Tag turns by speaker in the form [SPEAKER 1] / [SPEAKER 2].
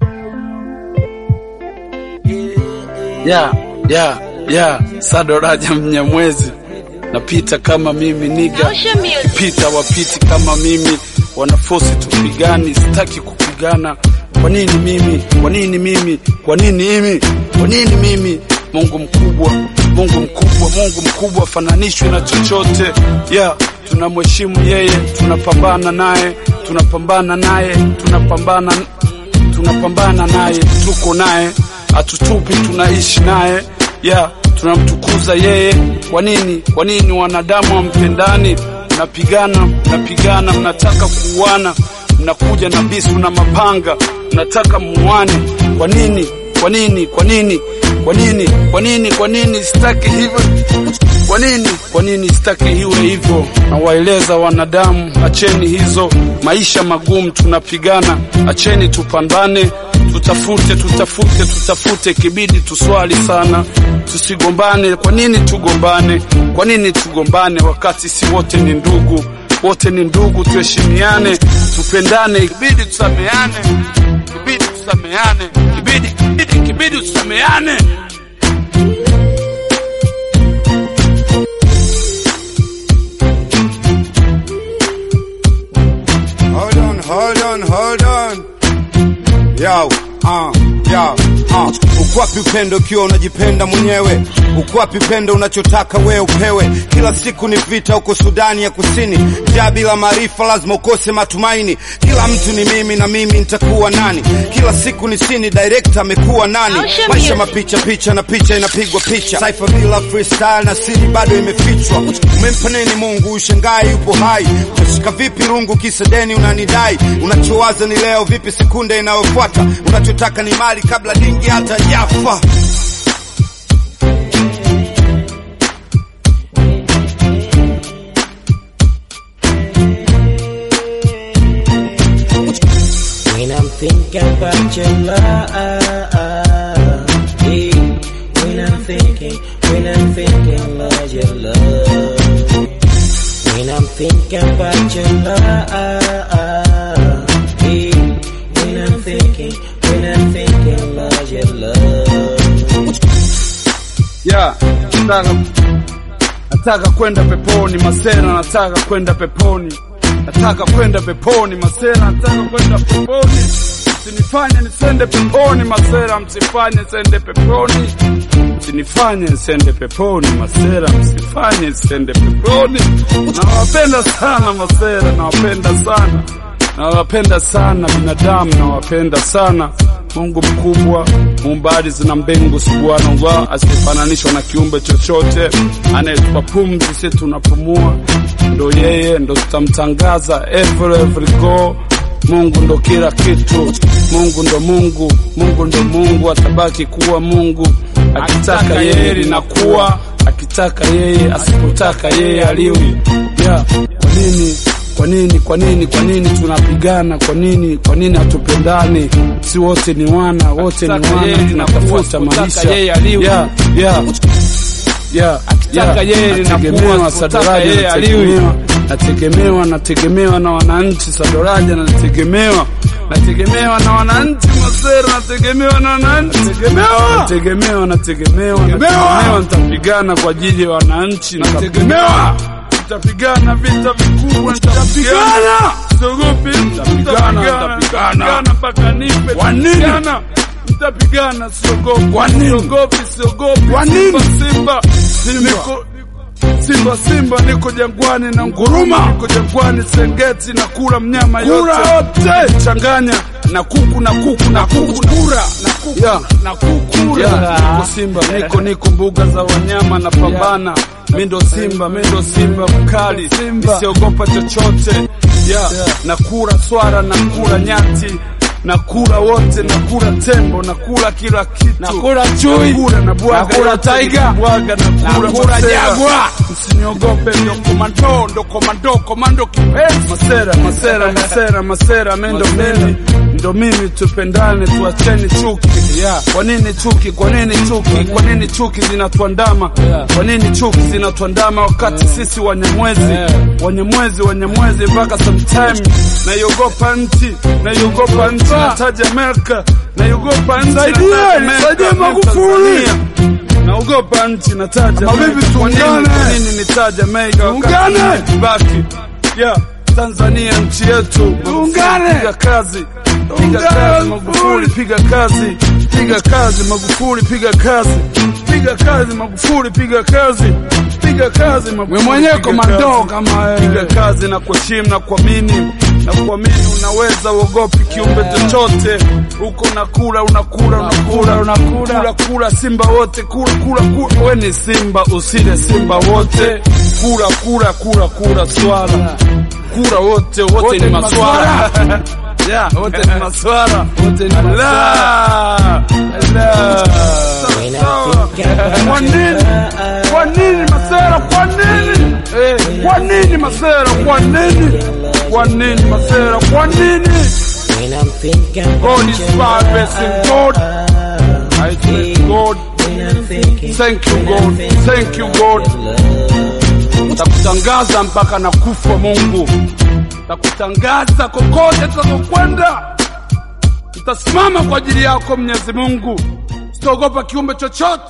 [SPEAKER 1] ya ya ya Sadoraja Mnyamwezi, napita kama mimi niga, pita wapiti kama mimi, wanafosi tupigani, sitaki kupigana. Kwa nini mimi? Kwa nini mimi? Kwa nini mimi? Kwa nini mimi? Mungu mkubwa, Mungu mkubwa, Mungu mkubwa, fananishwe na chochote ya tunamheshimu yeye, tunapambana naye, tunapambana naye, tunapambana tunapambana naye, tuko naye, hatutupi, tunaishi naye ya tunamtukuza yeye. Kwa nini? Kwa nini wanadamu wampendani? Mnapigana, mnapigana, mnataka kuuana, mnakuja na visu na mapanga, mnataka muane. Kwa nini? Kwa nini? Kwa nini? Kwa nini? Kwa nini? Kwa nini sitaki hivyo? Kwa nini? Kwa nini sitaki iwe hivyo? Nawaeleza wanadamu, acheni hizo maisha magumu, tunapigana, acheni tupambane, tutafute, tutafute, tutafute, kibidi tuswali sana, tusigombane. Kwa nini tugombane? Kwa nini tugombane wakati si wote ni ndugu? Wote ni ndugu, tuheshimiane, tupendane, kibidi tusameane, kibidi tusameane, kibidi, kibidi, kibidi tusameane.
[SPEAKER 2] Hold on, hold on, hold on. Yo, uh, yo, uh. Ukwapi upendo ukiwa unajipenda mwenyewe? Ukwapi upendo unachotaka wewe upewe? Kila siku ni vita huko Sudani ya Kusini, njaa bila maarifa, lazima ukose matumaini. Kila mtu ni mimi na mimi nitakuwa nani? Kila siku ni sini, director amekuwa nani? Maisha mapicha picha na picha inapigwa picha, Cypher bila freestyle na siri bado imefichwa. Umempa nini Mungu? Ushangai yupo hai, utashika vipi rungu kisa deni unanidai? Unachowaza ni leo, vipi sekunde inayofuata? Unachotaka ni mali kabla dingi hata jafa.
[SPEAKER 3] When I'm thinking about your love, yeah. when I'm thinking, when I'm thinking about your love, when I'm thinking about your love, yeah. when I'm thinking, when I'm thinking about your love.
[SPEAKER 1] ya nataka nataka kwenda peponi masera, nataka kwenda peponi, nataka kwenda peponi masera, nataka kwenda peponi. Msinifanye nisende peponi masera, msifanye nisende peponi, msinifanye nisende peponi masera, msifanye nisende peponi. Nawapenda sana masera, nawapenda sana, nawapenda sana binadamu, nawapenda sana Mungu mkubwa muumbaji zina mbingu subhanallah, asifananishwa na kiumbe chochote, anayetupa pumzi sisi tunapumua, ndo yeye, ndo tutamtangaza every every go. Mungu ndo kila kitu, Mungu ndo Mungu, Mungu ndo Mungu, atabaki kuwa Mungu. Akitaka yeye linakuwa, akitaka yeye, asipotaka yeye aliwi. Yeah, kwa nini kwa nini kwa nini kwa nini tunapigana? Kwa nini kwa nini hatupendani? Si wote ni wana, wote ni wana, tunatafuta maisha. Yeah, yeah, yeah,
[SPEAKER 4] Akitaka yeye linakuwa,
[SPEAKER 1] nategemewa
[SPEAKER 4] asipotaka
[SPEAKER 1] Sadoraja,
[SPEAKER 4] yeye
[SPEAKER 1] nategemewa nategemewa nategemewa na wananchi. Sadoraja nategemewa nategemewa na wananchi. Masera nategemewa na wananchi. Nategemewa nategemewa nategemewa, nitapigana kwa ajili ya wananchi. Nategemewa Tutapigana vita vikubwa, nitapigana, siogopi, nitapigana, nitapigana mpaka nife.
[SPEAKER 4] Kwa nini?
[SPEAKER 1] Nitapigana, Nitapigana, siogopi,
[SPEAKER 4] Kwa nini?
[SPEAKER 1] siogopi, siogopi.
[SPEAKER 4] Kwa nini?
[SPEAKER 1] Simba, Simba, niko Simba, Simba, niko jangwani na nguruma, niko jangwani Serengeti na kula mnyama
[SPEAKER 4] Kula
[SPEAKER 1] yote, changanya na kuku na kuku na kuku kura na kuku
[SPEAKER 4] Yeah.
[SPEAKER 1] na kuku
[SPEAKER 4] Yeah.
[SPEAKER 1] niko Simba, niko niko mbuga za wanyama na pambana mi ndo Simba, mi ndo Simba mkali, nisiogopa chochote yeah. Nakula swara, nakula nyati, nakula wote, nakula tembo, nakula kila kitu,
[SPEAKER 4] Nakula chui,
[SPEAKER 1] nakula na bwaga
[SPEAKER 4] nakula
[SPEAKER 1] yote,
[SPEAKER 4] tiger,
[SPEAKER 1] bwaga nakula
[SPEAKER 4] nakula
[SPEAKER 1] masera.
[SPEAKER 4] jagwa.
[SPEAKER 1] Msiniogope, ndo komando, ndo komando, komando kipenzi. Masera, masera, masera, masera, mendo mimi ndo mimi, tupendane, tuacheni chuki.
[SPEAKER 4] Yeah.
[SPEAKER 1] Kwa nini chuki? Kwa nini chuki? Kwa nini chuki zinatuandama?
[SPEAKER 4] Yeah.
[SPEAKER 1] Kwa nini chuki zinatuandama wakati sisi Wanyamwezi,
[SPEAKER 4] Yeah.
[SPEAKER 1] Wanyamwezi, Wanyamwezi mpaka sometime naiogopa nchi, naiogopa nchi, nataja Amerika, naiogopa nchi,
[SPEAKER 4] Saidia,
[SPEAKER 1] nataja Amerika,
[SPEAKER 4] saidia
[SPEAKER 1] mimi
[SPEAKER 4] Magufuli.
[SPEAKER 1] Tanzania. Naogopa nchi, nataja
[SPEAKER 4] Ama
[SPEAKER 1] Amerika.
[SPEAKER 4] vipi
[SPEAKER 1] Kwa nini-
[SPEAKER 4] tuungane?
[SPEAKER 1] Kwa nini nitaja Amerika wakati
[SPEAKER 4] Tuungane.
[SPEAKER 1] baki yeah. Tanzania nchi yetu,
[SPEAKER 4] Tuungane.
[SPEAKER 1] piga kazi, piga
[SPEAKER 4] Tuungane,
[SPEAKER 1] kazi Magufuli, piga kazi, piga kazi Magufuli, piga kazi, piga kazi Magufuli, piga kazi, piga kazi Magufuli.
[SPEAKER 4] Wewe mwenyewe
[SPEAKER 1] piga
[SPEAKER 4] komando
[SPEAKER 1] kazi.
[SPEAKER 4] kama wewe.
[SPEAKER 1] piga kazi na kuheshimu na kuamini na kuamini, unaweza uogopi kiumbe chochote huko, unakula unakula unakula
[SPEAKER 4] unakula.
[SPEAKER 1] kula kula simba wote kula kula kula, we ni simba usile simba wote, kula kula kula kula swala kula wote wote
[SPEAKER 4] Wote
[SPEAKER 1] ni
[SPEAKER 4] ni
[SPEAKER 1] maswala yeah, wote ni maswala
[SPEAKER 4] Wote ni maswala.
[SPEAKER 1] la la
[SPEAKER 3] When I
[SPEAKER 1] Sawa.
[SPEAKER 3] think about
[SPEAKER 1] Kwa nini? Kwa nini masera? Kwa nini? Eh, kwa nini masera? Kwa nini? Kwa nini masera? Kwa nini?
[SPEAKER 3] When I'm thinking
[SPEAKER 1] God
[SPEAKER 3] about
[SPEAKER 1] is
[SPEAKER 3] your
[SPEAKER 1] far
[SPEAKER 3] love,
[SPEAKER 1] blessing God. I thank God.
[SPEAKER 3] When I'm thinking,
[SPEAKER 1] Thank you
[SPEAKER 3] when
[SPEAKER 1] God.
[SPEAKER 3] I'm thinking
[SPEAKER 1] Thank you God.
[SPEAKER 3] love.
[SPEAKER 1] Takutangaza mpaka na kufa Mungu. Takutangaza kokote tutakokwenda. Tutasimama kwa ajili yako Mwenyezi Mungu. Sitaogopa kiumbe chochote.